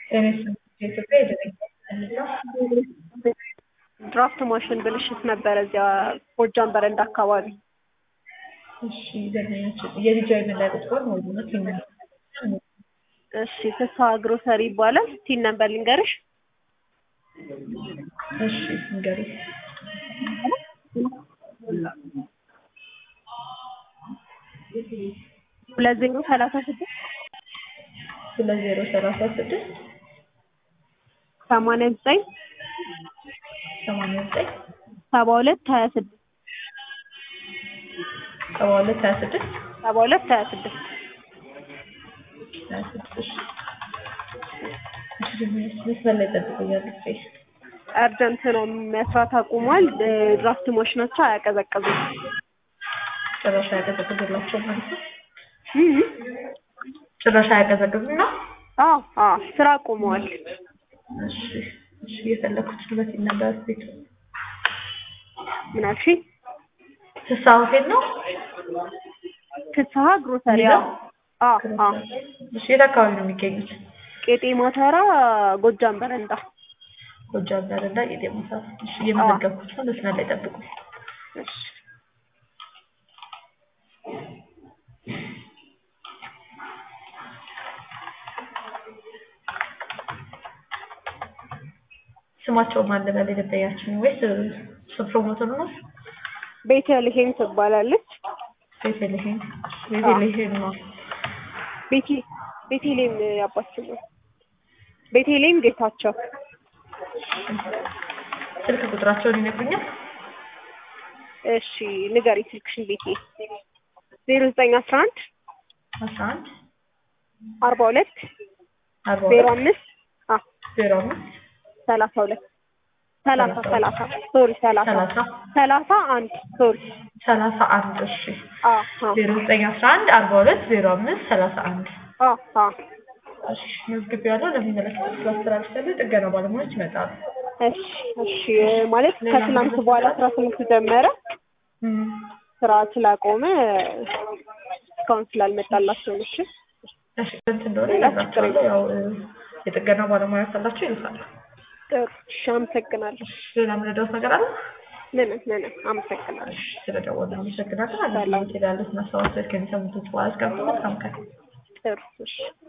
የኢትዮጵያ የደረጃ ድራፍት ማሽን ብልሽት ነበረ እዚያ ጎጃም በረንዳ አካባቢ። እሺ ደንበኛችን የልጃዊ መለያ ቁጥሯን ወይም ቲም እሺ ፍስሀ ግሮሰሪ ይባላል። ቲን ነበር ልንገርሽ። እሺ ንገሪ። ሁለት ዜሮ ሰላሳ ስድስት ሁለት ዜሮ ሰላሳ ስድስት ሰማንያ ዘጠኝ ሰማንያ ዘጠኝ ሰባ ሁለት ሀያ ስድስት ሰባ ሁለት ሀያ ስድስት ሰባ ሁለት ሀያ ስድስት ሀያ ስድስት እሺ እሺ ደንበኛችን መስመር ላይ ጠብቁኛል ፕሊዝ አርጀንት ነው መስራት አቁሟል። ድራፍት ማሽናቸው አያቀዘቅዙም። ጭራሽ አያቀዘቅዝላቸው ማለት ነው እም ጭራሽ አያቀዘቅዝም ነው አዎ አዎ ስራ አቁመዋል። እሺ እሺ የፈለኩት በት ነበር ቤቱ ምን አልሽኝ? ፍስሀ ሆቴል ነው ፍስሀ ግሮሰሪ አዎ አዎ አዎ እሺ የት አካባቢ ነው የሚገኙት ቄጤማ ተራ ጎጃም በረንዳ ጎጃም በረንዳ ቄጤማ ተራ እሺ እየመዘገብኩት ነው መስመር ላይ ጠብቁ እሺ ስማቸው ማን ልበል የደንበኛችን ወይስ ስም ፕሮሞተሩ ነው ቤተልሔም ትባላለች። ቤተልሔም ቤተልሔም ነው ቤቴ ቤተልሔም ያባት ስም ነው። ቤተልሔም ጌታቸው ስልክ ቁጥራቸውን ይነግሩኛል እሺ ንገሪ ስልክሽን ቤቴ ዜሮ ዘጠኝ አስራ አንድ አስራ አንድ አርባ ሁለት አርባ ዜሮ ሁለት አምስት አ ዜሮ አምስት ሰላሳ ሁለት ሰላሳ ሰላሳ ሶሪ ሰላሳ ሰላሳ ሰላሳ አንድ ሶሪ ሰላሳ አንድ እሺ አ አ ዜሮ ዘጠኝ አስራ አንድ አርባ ሁለት ዜሮ አምስት ሰላሳ አንድ አ አ እሺ መዝግቤያለሁ ለሚመለከተው ክፍል አስተላልፌያለሁ የጥገና ባለሙያዎች ይመጣሉ እሺ እሺ ማለት ከትናንት በኋላ አስራ ስምንት ጀመረ እም ስራ ስላቆመ እስካሁን ስላልመጣላቸው ነው። እሺ እሺ ስንት እንደሆነ እነግራቸዋለሁ ያው እ የጥገና ባለሙያ ካላቸው ይልካሉ ጥሩ እሺ አመሰግናለሁ። ሌላ የምረዳዎት ነገር አለ ምንም ምንም አመሰግናለሁ። እሺ ስለደወሉ አመሰግናለን አገልግሎት ሄዳለች እና ሰዋሰት ከሚሰሙት በኋላ እስከምትመጣ መልካም ቀን ጥሩ እሺ